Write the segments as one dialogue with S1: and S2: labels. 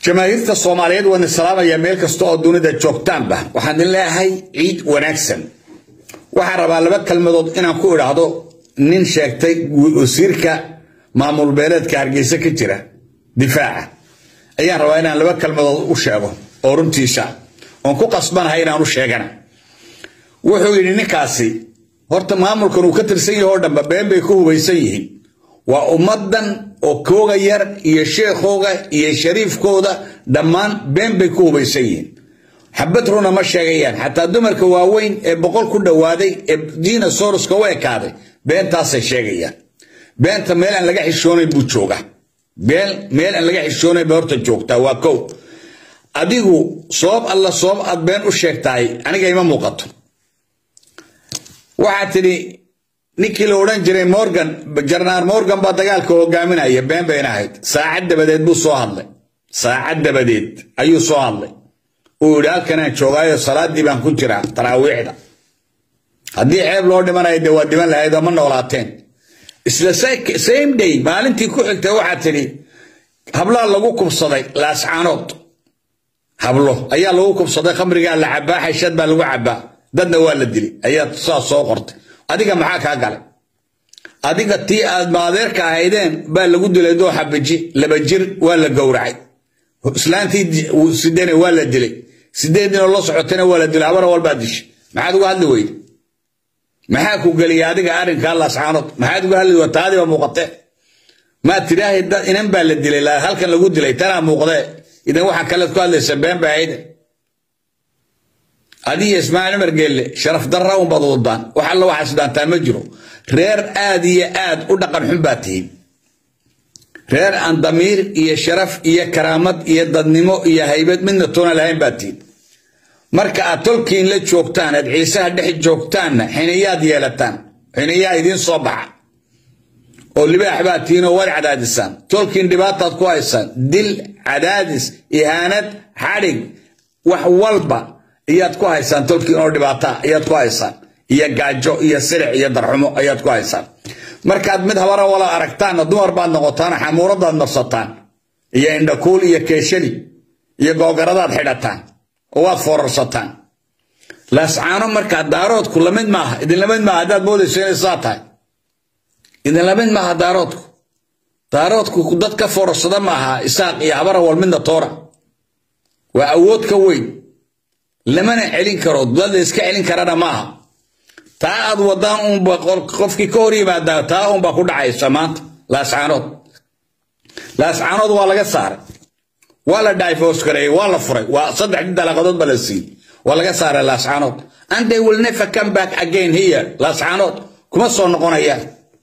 S1: jamaahiirta soomaaliyeed waan islaamaya meel kasta oo dunida joogtaanba waxaan idin leeyahay ciid wanaagsan waxaan rabaa laba kelmadood inaan ku idhaahdo nin sheegtay wasiirka maamul beeleedka hargeysa ka jira difaaca ayaan rabaa inaan laba kelmadood u sheego oo runtiisa oon ku qasbanahay inaan u sheegana wuxuu yidhi ninkaasi horta maamulkan uu ka tirsan yahay oo dhanba been bay ku hubaysan yihiin waa ummadan oo kooga yar iyo sheekhooga iyo shariifkooda dhammaan been bay ku hubaysan yihiin xabad runa ma sheegayaan xataa dumarka waaweyn ee boqol ku dhowaaday ee diina soroska u ekaaday beentaasay sheegayaan beenta meel aan laga xishoonayn buu joogaa been meel aan laga xishoonayn bay horta joogtaa waa kow adigu sabab alla sabab aad been u sheegtahay aniga ima muuqato waxaa tidhi ninkii la odhan jiray morgan jarnaar morgan baa dagaalka hogaaminaya been bayna ahayd saacad dabadeed buu soo hadlay saacad dabadeed ayuu soo hadlay uu yidhi halkanaan joogaayo salaadii baan ku jiraa taraawiixda haddii ceeb loo dhimanayo dee waa dhiman lahayd oo ma noolaateen isla same day maalintii ku xigtay waxaa tidhi hablaha lagu kubsaday laascaanood hablo ayaa lagu kubsaday khamrigaa la cabaa xashad baa lagu cabaa dadna waa la dilay ayaa saas soo qortay adiga maxaa kaa galay adiga tii aad maadeerka ahaydeen baa lagu dilay doo xabaji laba jir waa la gowracay islaantii sidene waa la dilay sideedinoo la socotayna waa la dilay habara walbaa dishay maxaad uga hadli weyde maxaa ku geliya adiga arrinkaa laascaanood maxaad uga hadli weyde taadiba muuqatee maad tidhaahay inan baa la dilay halkan lagu dilay tanaa muuqdee idan waxaa kalead ku hadlaysa been baa ahayde adiyo ismaaciil cumar geelle sharaf darra unbaad wadaan wax alla waxaas dhaantaan ma jiro reer aad iyo aad u dhaqan xun baa tihiin reer aan damiir iyo sharaf iyo karaamad iyo dadnimo iyo haybad midna toona lahayn baa tihiin marka aad tolkiin la joogtaan aad ciisaha dhex joogtaanna xiniyaad yeelataan xiniyaa idiin soo baxa oo libaax baa tihiin oo waad cadaadisaan tolkiin dhibaataad ku haysaan dil cadaadis ihaanad xadhig wax walba ayaad ku haysaan tolkiin oo dhibaata ayaad ku haysaan iyo gaajo iyo silic iyo darxumo ayaad ku haysaan markaad mid habara wala aragtaanna dumar baad noqotaan xamuuradaad marsataan iyo indhakuul iyo keeshali iyo googaradaad xidhataan oo waad foorarsataan laascaano markaa daaroodku lamid maaha idin lamid maaha haddaad moodayso inay saa tahay idin lamid maaha daaroodku daaroodku dad ka foorarsada maaha isaaq iyo habara wal midna toora waa awood ka weyn lamana celin karo dad la iska celin karana maaha taa aad wadaan unba qofkii ka hor yimaadaa taa unbaa ku dhacaysa maanta laascaanood laascaanood waa laga saaray waa la divorce gareeyey waa la furay waa saddexdii dalaqadood ba la siiyey waa laga saaray laascaanood and they will never come back again here laascaanood kuma soo noqonayaan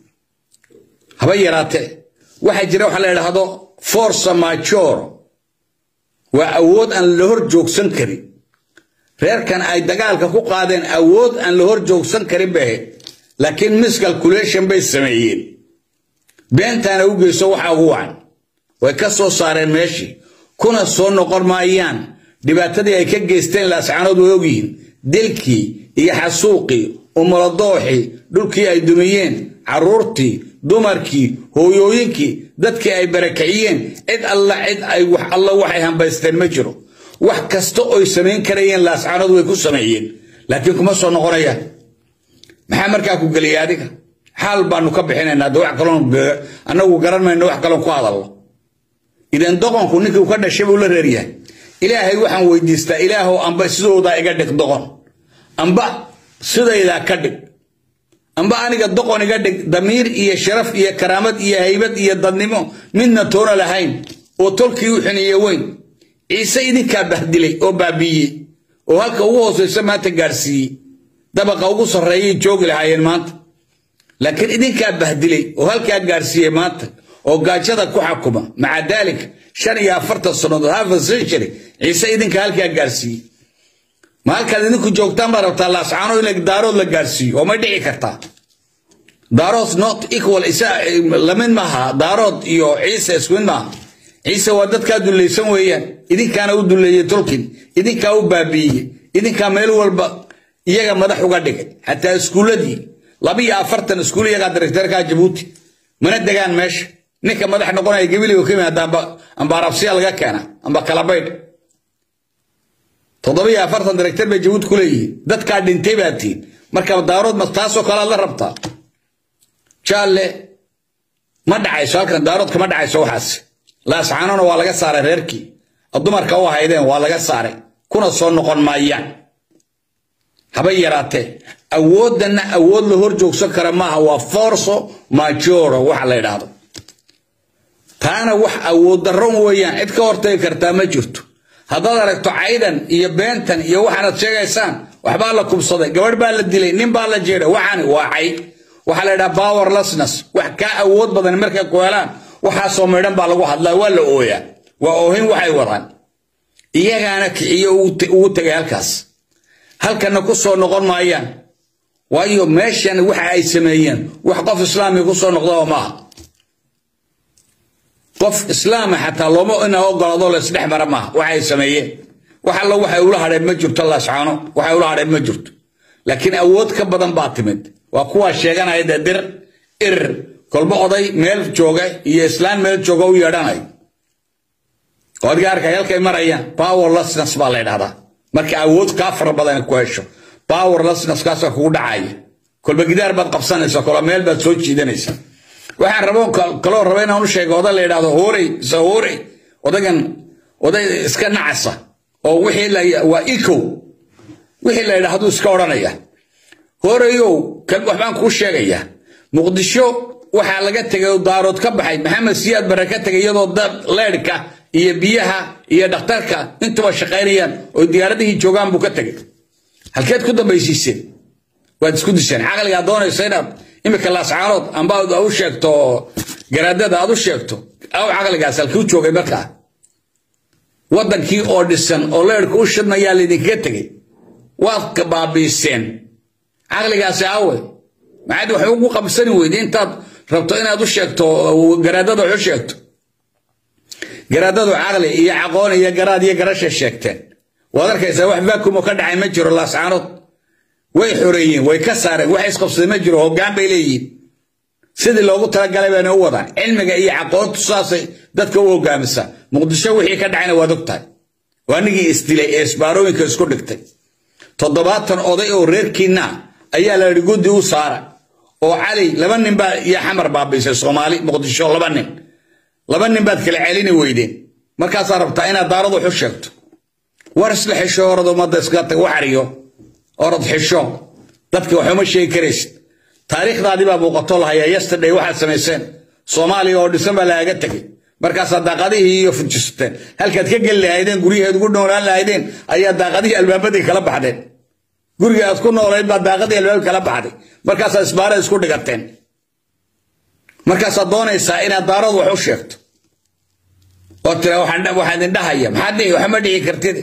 S1: haba yaraatee waxaa jira waxa la idhaahdo force major waa awood aan la hor joogsan karin reerkan ay dagaalka ku qaadeen awood aan la hor joogsan karin bay ahayd laakiin miscalculation bay sameeyeen beentaana u geyso waxaa ugu wacan way ka soo saareen meeshii kuna soo noqon maayaan dhibaatadii ay ka geysteen laascaanood way ogyihiin dilkii iyo xasuuqii umuladooxii dhulkii ay dumiyeen carruurtii dumarkii hooyooyinkii dadkii ay barakiciyeen cid alla cid ay wax alla waxay hambaysteen ma jiro wax kasta oy samayn karayeen laascaanood way ku sameeyeen laakiin kuma soo noqonayaan maxaa markaa ku geliyay adiga xaal baanu ka bixinaynaa de wax kaloon annagu garan mayno wax kaloon ku hadallo idan doqonku ninkii u ka dhashay buu la reeryahay ilaahay waxaan weydiistaa ilaahow amba sidoodaa iga dhig doqon amba sidaydaa ka dhig amba aniga doqon iga dhig damiir iyo sharaf iyo karaamad iyo haybad iyo dadnimo midna toona lahayn oo tolkii u xiniye weyn ciise idinkaa bahdilay oo baabiiyey oo halka ugu hoosaysa maanta gaadhsiiyey dabaqa ugu sarreeyay joogi lahaayeen maanta laakiin idinkaa bahdilay oo halkaa gaadhsiiyey maanta oo gaajada ku xakuma maca daalika shan iyo afartan sannadood hafa century ciise idinka halkaa gaadhsiiyey ma halkaad idinku joogtaan baad rabtaa laascaano in daarood la gaadhsiiyo oo may dhici kartaa daarood not equal lamid maaha daarood iyo ciise isku mid maaha ciise waa dadkaa dullaysan weeyaan idinkaana u dulleeyey tolkin idinkaa u baabiiyey idinkaa meel walba iyaga madax uga dhigay xataa iskuulladii labiyo afartan iskuul iyagaa directeerkaa jabuuti mana degaan meesha ninka madax noqonaya gabiliga ka yimaada amba amba arabsiya laga keena amba kalabaydh toddobiyo afartan director bay jabuuti ku leeyihiin dadkaa dhintay baa tihiin marka daarood ma taasoo kale aad la rabtaa jaalle ma dhacayso halkan daaroodka ma dhacayso waxaas laascaanona waa laga saaray reerkii dumarka u haydeen waa laga saaray kuna soo noqon maayaan haba yaraatee awooddanna awood la hor joogsan kara maaha waa forso majoro waxa la yidhaahdo taana wax awood darro weeyaan cid ka hortagi kartaa ma jirto haddaad aragto caydan iyo beentan iyo waxaanad sheegaysaan waxbaa la kubsaday gabadh baa la dilay nin baa la jeeday waxaani waa cay waxaa la yidhaha powerlessness wax kaa awood badan markay ku helaan waxaasoo midhan baa lagu hadlaa waa la ooyaa waa oohin waxay wadaan iyagaana kiciyo ugu tegay halkaas halkanna ku soo noqon maayaan waayo meeshan waxa ay sameeyeen wax qof islaami ku soo noqdaba maaha qof islaama xataa looma ina ogolaado la isdhex mara maaha waxa ay sameeyeen wax allo waxay ula hadheen ma jirto laascaano waxay ula hadheen ma jirto laakiin awood ka badan baa timid waa kuwaa sheeganaya dee dir ir kolba oday meel jooga iyo islaan meel jooga u yeedhanay oo adiga arkay halkay marayaan powerlessness baa la ydhahdaa marka awood kaa fara badan ku hesho powerlessness kaasoo kugu dhacaya kolba gidaar baad qabsanaysa kolba meel baad soo jiidanaysa waxaan rabo kaloo raba inaan u sheego oday la yidhahdo hoorey isa hoorey odagan oday iska nacasa oo wixii la waa ikow wixii la yidhaahdo iska odhanaya hooreyow waxbaan kuu sheegayaa muqdisho waxaa laga tegay oo daarood ka baxay maxamed siyaad bare ka tegay iyadoo leedhka iyo biyaha iyo dhakhtarka intuba shaqaynayaan oo diyaaradihii joogaan buu ka tegay halkeed ku dambaysiiseen waad isku disheen caqligaa doonaysa inaad imika laascaanood amba u sheegto garaadada aad u sheegto aw caqligaas halkuu joogay markaa waddankii oo dhisan oo leedhka u shidnayaa laydinkaga tegay waad baabiiseen caqligaasi awe maxaad wax ugu qabsani weyde intaad rabto inaad u sheegto garaadada wax u sheegto garaadadu caqli iyo caqoon iyo garaad iyo garashay sheegteen waad arkaysaa wax vacuum oo ka dhacay ma jiro laascaanood way xoreeyeen way ka saareen wax isqabsaday ma jiro hoggaan bay leeyihiin sidii loogu talagalay bayna u wadaan cilmiga iyo caqoontu saasay dadka u hogaamisaa muqdisho wixii ka dhacayna waad og tahay waa nigii isdilay ee isbaarooyinka isku dhigtay toddobaatan oday oo reerkiinna ayaa la yidhi guddi u saara oo cali laba nin baa iyo xamar baabiisay soomaali muqdisho laba nin laba nin baad kala celini weydeen markaasaa rabtaa inaad daarad wax u sheegto war isla xisho orad ummadda iska tag waxariyo orad xisho dadka waxuma sheegi karaysid taariikhdaadii baa muuqato lahayaa yesterday waxaad samayseen soomaaliya oo dhisan baa lagaga tegay markaasaa daaqadihii iyo fujisateen halkaad ka geli lahaydeen guryaheed ugu noolaan lahaydeen ayaa daaqadihii albaabadii kala baxdeen guriga aad ku noolayd baa daaqadii albaab kala baxday markaasaa isbaarada isku dhigateen markaasaad doonaysaa inaad daarad wax u sheegto oo tira waxaan idin dhahaya maxaad dhihi waxma dhihi kartid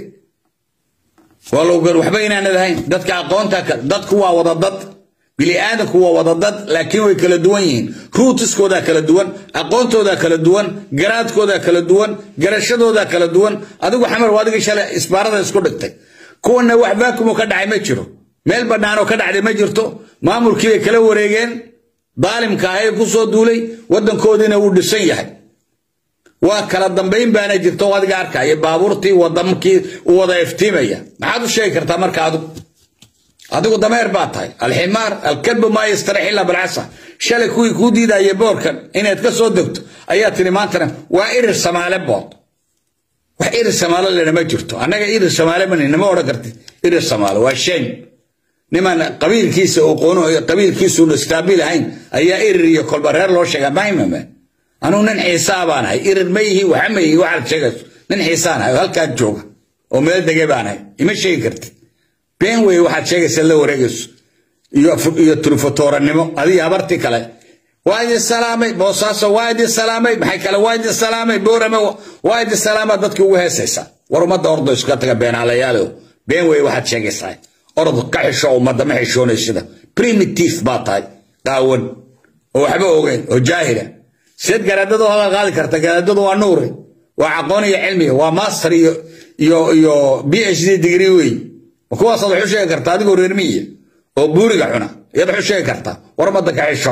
S1: waa lowgan waxba inaanad ahayn dadka aqoonta dadku waa wada dad bini'aadanku waa wada dad laakiin way kala duwan yihiin ruutiskoodaa kala duwan aqoontoodaa kala duwan garaadkoodaa kala duwan garashadoodaa kala duwan adigu xamar waa adigii shalay isbaarada isku dhigtay kuwana wax vaakumo ka dhacay ma jiro meel banaanoo ka dhacday ma jirto maamulkii bay kala wareegeen daalimka ahay ku soo duulay waddankoodiina wuu dhisan yahay waa kala dambayn baana jirto oo adiga arkaya baabuurtii wadamkii u wada iftiimaya maxaad u sheegi kartaa marka adigu adigu dameer baa tahay alximaar alkalbu maa yastarax illa bilcasa shalay kuwii kuu diidaya boorkan inaad ka soo degto ayaa tiri maantana waa irir samaale bood wax irir samaale lena ma jirto annaga irir samaale mani nama odhan kartid irir samaale waa shame niman qabiilkiisa aqoono qabiilkiisu istaabil ahayn ayaa irir iyo kolba reer loo sheegaa mahimame anugu nin xiisaa baan ahay irir ma yihi waxa ma yihi waxaad sheegayso nin xiisaan ahay oo halkaad jooga oo meel dege baan ahay ima sheegi kartid been wey waxaad sheegaysaa la wareegayso iyo turufotooranimo adiga habartii kale waa idin salaamay boosaaso waa idin salaamay maxay kale waa idin salaamay boorame waa idin salaama dadkii ugu heesaysaa war ummadda ordo iska taga beenaalayaalo been wey waxaad sheegaysaa orod ka xisho ummadda ma xishoonaysida primitive baa tahay qaawan oo waxba ogeyn oo jaahila seed garaadadu hadal qaadi karta garaadadu waa nuure waa aqoon iyo cilmiga waa master iyo iyo iyo b h d degree wey kuwaasaad wax u sheegi kartaa adigoo reermiya oo buuriga xuna iyaad wax u sheegi kartaa war ummadda ka xisho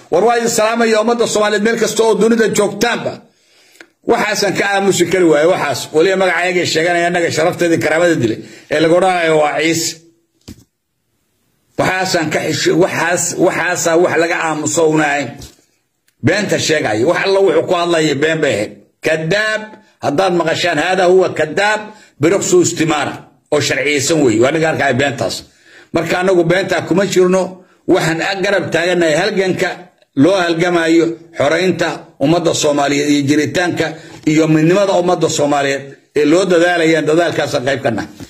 S1: war waa idin salaamaya ummadda soomaaliyeed meel kasta oo dunida joogtaanba waxaasan ka aamusi kari waaye waxaas weliba magacayagay sheeganaya annaga sharafteedii karaamada dilay ee lagu odhanayo waa ciise waxaasaan ka xisho waxaas waxaasaa wax laga aamuso una ahayn beenta sheegaya wax alla wuxuu ku hadlaya been bay ahayd kadaab haddaad maqashaan haadaa huwa kadaab biruqsu istimaara oo sharciyeysan weeye waa ninka arkaya beentaas marka annagu beentaa kuma jirno waxaan garab taaganahay halganka loo halgamayo xoraynta ummadda soomaaliyeed iyo jiritaanka iyo midnimada ummadda soomaaliyeed ee loo dadaalayaan dadaalkaasa qayb ka nahay